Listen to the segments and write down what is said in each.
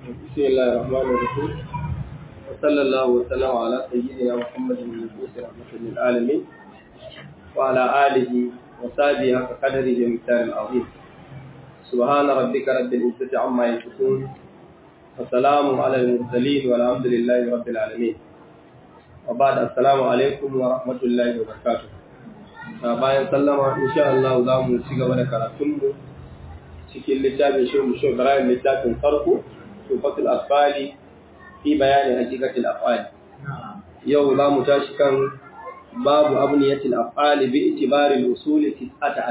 بسم الله الرحمن الرحيم وصلى الله وسلم على سيدنا محمد المبعوث رحمة للعالمين وعلى آله وصحبه حق قدره ومقدار العظيم سبحان ربك رب العزة عما يصفون وسلام على المرسلين والحمد لله رب العالمين وبعد السلام عليكم ورحمة الله وبركاته bayan sallama insha Allah za mu ci gaba da karatunmu cikin littafin shi mu shugaba littafin farko tufatul afali fi bayani hakikatul afali yau za mu tashi kan babu abniyatul afali bi itibari al-usul 19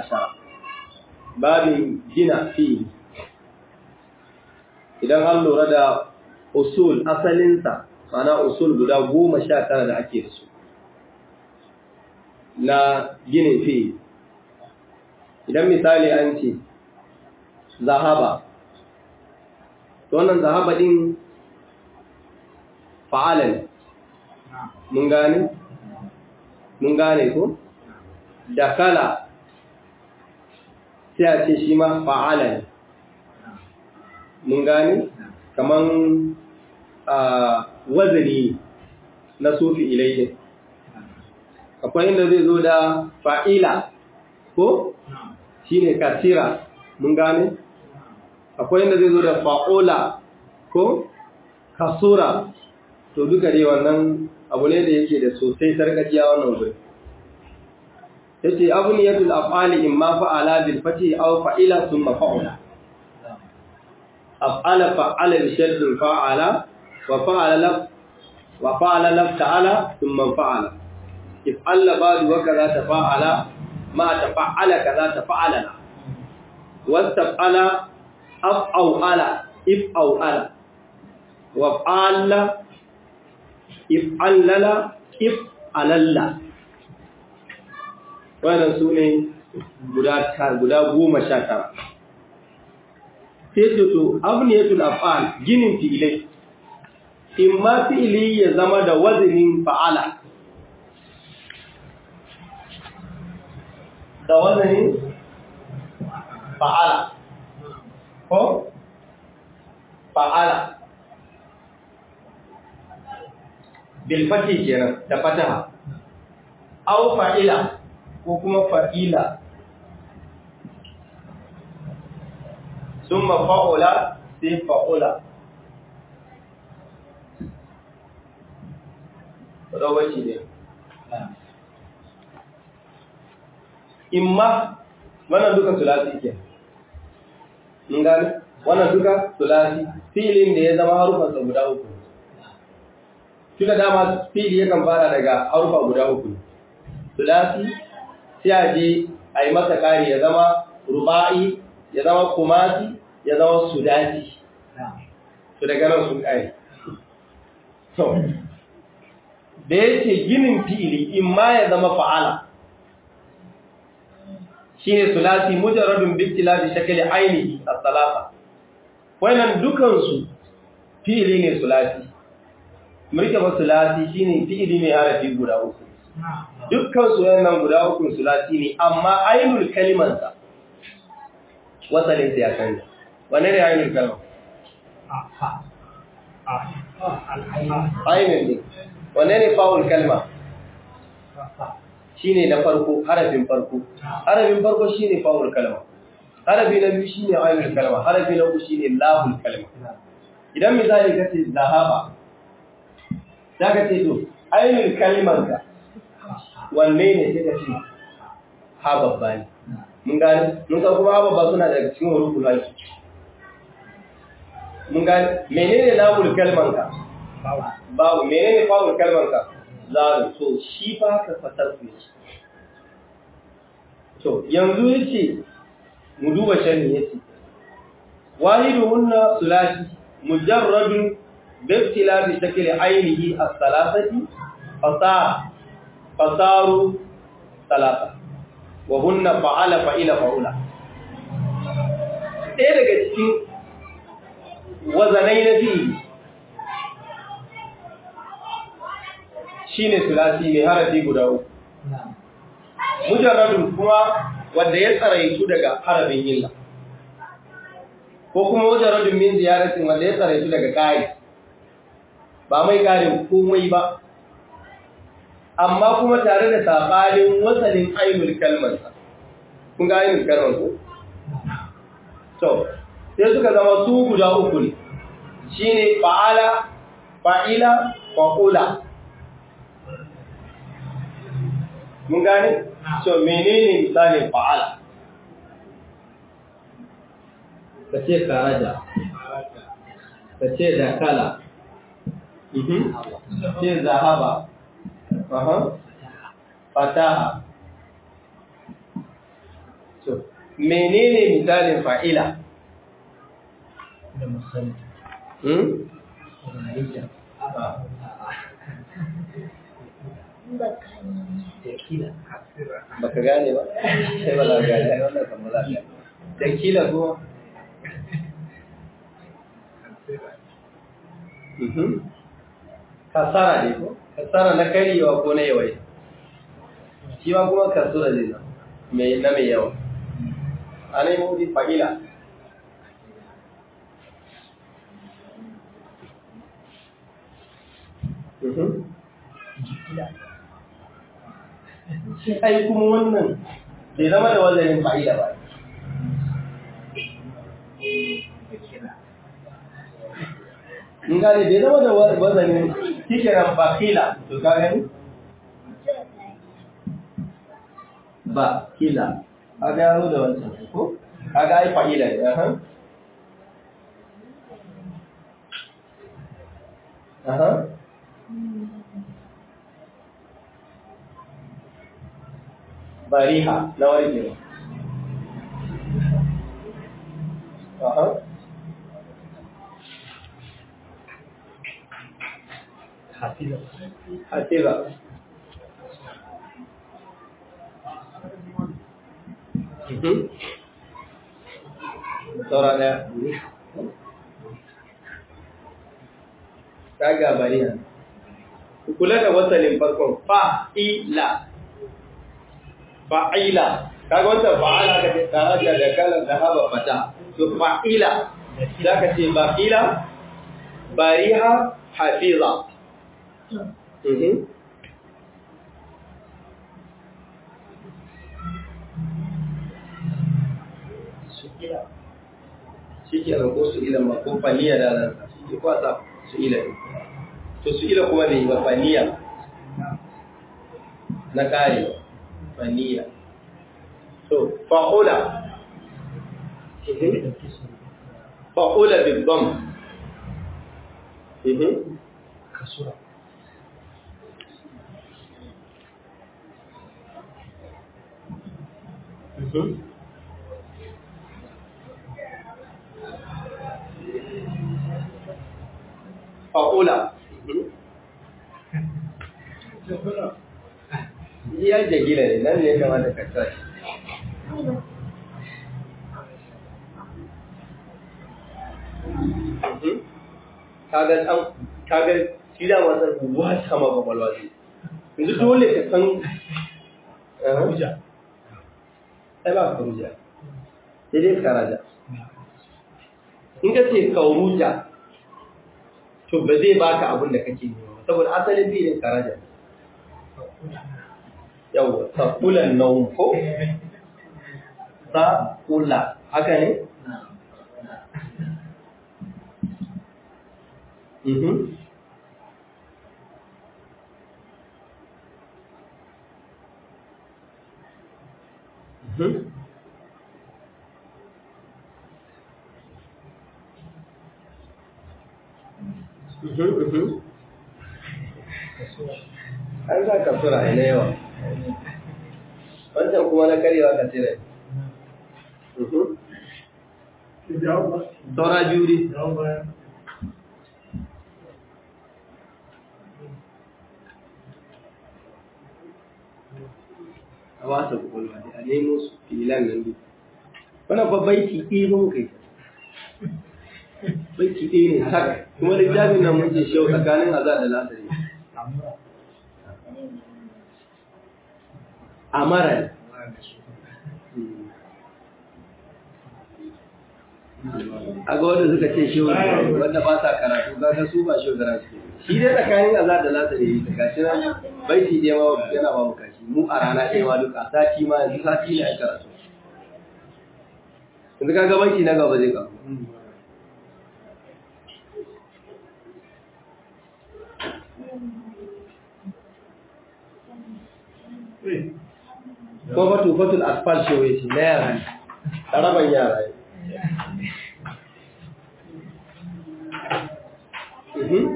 babin gina fi idan an lura da usul asalinsa mana usul guda goma sha tara da ake da su na ginin fi idan misali an ce zahaba to wannan zahaba din fa'ala ne mun gane mun gane ko dakala sai a ce shi ma fa'ala ne mun gane kaman a wazani na sufi ilayhin akwai inda zai zo da fa'ila ko shine kasira mun gane akwai inda zai zo da fa'ula ko kasura to duka dai wannan abu ne da yake da sosai sarkaciya wannan guri yace abu ne yatul af'ali imma fa'ala bil fati aw fa'ila thumma fa'ula af'ala fa'ala bi shaddin fa'ala wa fa'ala laf wa fa'ala laf ta'ala thumma fa'ala if'al ba'du wa kaza tafa'ala ma tafa'ala kaza tafa'ala wastaf'ala af'ala if'ala waf'ala if'allala if'alalla wannan su ne guda guda goma sha tara sai to abniyatul af'al ginin fi'ilai in ma fi'ili ya zama da wazinin fa'ala da wazinin fa'ala ko fa'ala bilfati kenan da fataha aw fa'ila ko kuma fa'ila summa fa'ula sai fa'ula rawaci ne imma wannan duka sulasi ke mun gane wannan duka sulasi filin da ya zama harufansa guda uku tunda dama fili yakan fara daga harufa guda uku sulasi sai a je a yi masa ƙari ya zama ruba'i ya zama kumasi ya zama sudasi su daga nan sun ƙari da yake ginin fili in ma ya zama fa'ala shi ne sulasi mujarradun biktila da shakali ainihi a salasa wannan dukansu fili ne sulasi murke ba sulasi shi ne fili ne harafi guda uku dukkan su wannan guda uku sulasi ne amma ainul kalimansa wasalin ya canza wane ne ainul kalma? ainul ne wane ne fa'ul kalma? shi ne na farko harafin farko harafin farko shi ne fa'ul kalma harafi na biyu shi ne ainul kalma harafi na uku shi ne lahul kalma idan misali ka ce zahaba za ka ce to ainul kalmanka wanne ne sai ka ce ha babba ne mun gane mun san kuma ha babba suna daga cikin huruful haki mun gane menene lahul kalmanka babu menene fa'ul kalmanka zalim so shi fa ka fatar su to yanzu yace mu duba sharhi yace wahiduhunna sulasi mujarradun باختلاف شكل عينه الثلاثة فصار فصاروا ثلاثة وهن فعل فعل فعل ɗaya daga cikin wazanai na biyu shi ne sulasi mai harafi guda uku mujarradun kuma wanda ya tsaraitu daga harafin yilla ko kuma wajen rajin min ziyaratin wanda ya tsare su daga ƙari ba mai ƙarin komai ba amma kuma tare da saɓanin wasalin ainul kalmarsa kun ga ainul kalmar ko? to sai suka zama su guda uku ne shi ne fa'ala fa'ila fa'ula mun gane? so menene misalin fa'ala ka ce karaja ka ce dakala ce zahaba fataha so menene misalin fa'ila da misali hmm? tekila baka gane ba sai ba za ka gane ai wannan kan ba za ka gane dakila kuma Mhm. kasara ne ko kasara na karyewa ko na yawai shi ma kuma kasura ne na mai na mai yawa a ne mudi fa'ila Mhm. shi ai kuma wannan bai zama da wazanin fa'ila ba in gane bai zama da wazanin kikiran bakila to ka gani bakila a gano da wancan ko a ga ai fa'ila ne aha aha bariha na warkewa aha hafiza hasiba Mhm. Saura ɗaya. Kaga bariya. Ku kula da wasalin farkon fa'ila. Fa'ila. Kaga wata fa'ala ka ce taraja da kalan da haba fata. To fa'ila. Za ka ce ba'ila, bariha, hafiza. Mhm. sukila shi ke nan ko su ila ma ko faniya da nan shi ke kwasa su ila ne to su ila kuma ne ba faniya na kare faniya to fa'ula Mhm. fa'ula bi dham Mhm. kasura Mhm. fa'ula ya jagila ne nan ne ya kamata ka sa shi Mhm. kaga an kaga shi da wasan wata ma kwakwalwa zai yanzu dole ka san Aha. hujja ai ba ka ruja sai dai ka raja in ka ce kauruja to ba zai baka abin da kake nema ba, saboda asalin filin ka raja yawwa sakulan naum ko sakula haka ne mhm mhm mhm mhm an za ka sura ina yawa wancan kuma na karyewa ka tsira mhm saura biyu ne a wasa kwakwalwa ne a nemo su filan nan duk wannan ba baiti ɗaya ba muka yi baiti ɗaya ne sak kuma littafin nan mun ce shi yau tsakanin azar da lasari amara ne a ga wanda suka ce shehu wanda ba sa karatu kaga su ba shehu karatu shi dai tsakanin azar da lasa da yi ta gashi nan baiti ɗaya ma yana ba mu kashi mu a rana ɗaya ma duk a sati ma yanzu sati ne a karatu yanzu kaga baiti na gaba zai kawo ko fatu fatul asfal shehu ya ce na yara ne ƙaraban yara ne Mhm.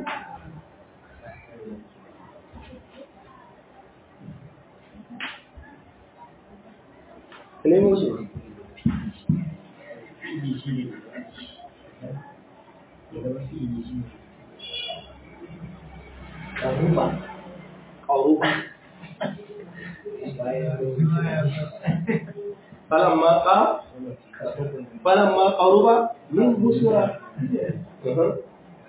Nemo shi. fi'ili shi ne ya zama fi'ili shi ne ƙaruba Ƙauruba. Falamma ƙa, falamma ƙauruba min busura. Mhm.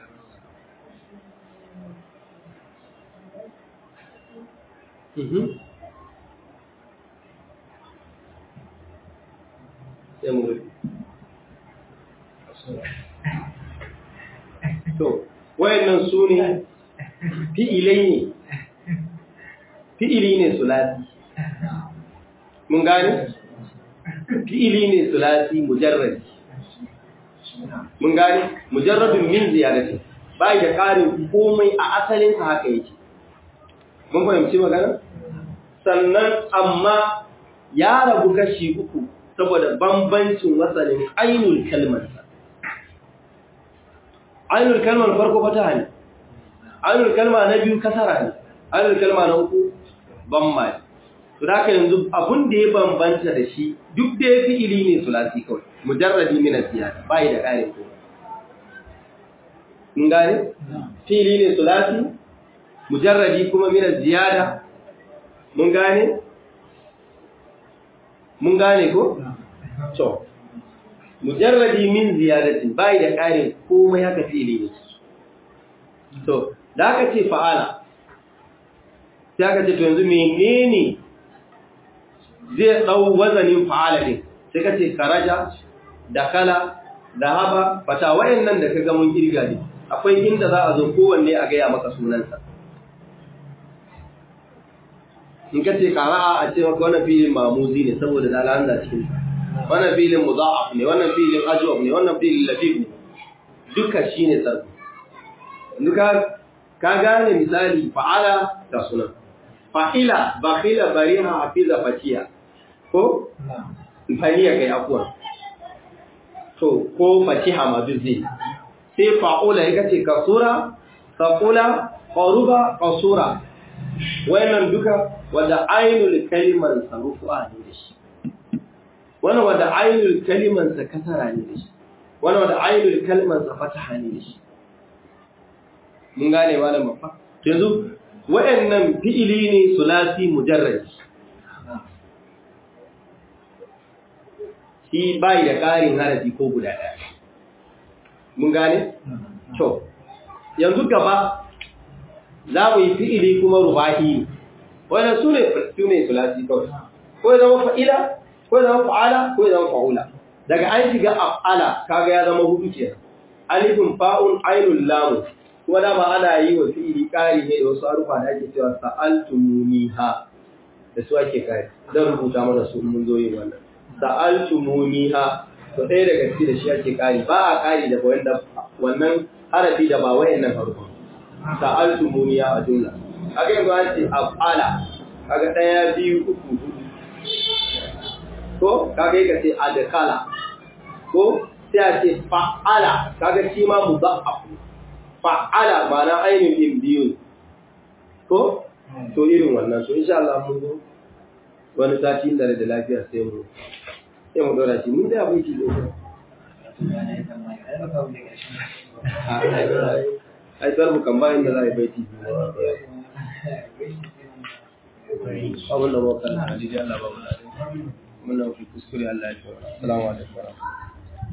Mhm. Sai mu rufe. To, wayannan su ne fi'ilai ne, fi'ili ne sulasi. Mun gane? Fi'ili ne sulasi mujarrabi. Mun gane? Mujarrabin min ziyarati. Ba da ƙarin komai a asalinsa haka yake. Mun fahimci magana? Sannan amma ya rabu kashi uku saboda bambancin wasalin ainul kalmarsa. Ainul kalmar farko fataha ne, ainul kalma na biyu kasara ne, ainul kalma na uku bamma ne. To da haka yanzu abun da ya bambanta da shi duk da ya fi ili ne sulasi kawai, mujarradi min ziyada ba yi da ƙarin ko. Mun gane? Fili ne sulasi, mujarradi kuma min ziyada. Mun gane? Mun gane ko? To, mujarradi min ziyadatin bai da ƙarin komai haka fi'ili ne. To, da aka ce fa'ala, sai aka ce to yanzu menene zai ɗau wazanin fa'ala ɗin, sai ka ce karaja, da kala, da haba, fata wayannan da ka ga mun kirga ne, akwai inda za a zo kowanne a gaya maka sunansa. In ka ce kara'a a ce maka wannan filin mamuzi ne saboda dalanza cikin wannan filin muza'af ne wannan filin ajwab ne wannan filin latif ne duka shine sarfi duka ka gane misali fa'ala da sunan fa'ila bakhila bariha hafiza fatiya ko faniya kai afwan to ko fatiha ma duk zai sai fa'ula yake ce kasura saqula qaruba qasura wayannan duka wanda ainul kalimar sarufa ne da shi wannan wanda ainul kalimar sa kasara ne da shi wannan wanda ainul kalmar sa fataha ne da shi mun gane malam mafa yanzu wayannan fi'ili ne sulasi mujarrad shi bai da ƙarin harafi ko guda ɗaya mun gane to yanzu gaba za mu yi fi'ili kuma rubahi wannan su ne su ne sulasi kawai ko ya zama fa'ila ko ya zama fa'ala ko ya zama fa'ula daga an shiga af'ala kaga ya zama hudu kenan alifin fa'un ainul lam kuma dama ana yi wa fi'ili ƙari ne da wasu harufa da ake cewa sa'altumuniha da su ake ƙari zan rubuta mana su mun zo yin wannan sa'altumuniha to ɗaya daga ciki da shi ake ƙari ba a ƙari da wanda wannan harafi da ba wayannan harufa sa'altumuniha a jumla kaga yanzu an ce af'ala kaga ɗaya biyu uku hudu ko kaga yake ce adkala ko sai a ce fa'ala kaga shi ma mudha'af fa'ala ma'ana ainihin din biyu ko to irin wannan so insha Allah mun zo wani sati da da lafiya sai mu sai mu dora shi mun da abin ki zo ai tsar mu kan bayan da za a yi baiti abin da mu kan hadisi Allah ba mu da mun nan kuskure Allah ya tsara assalamu alaikum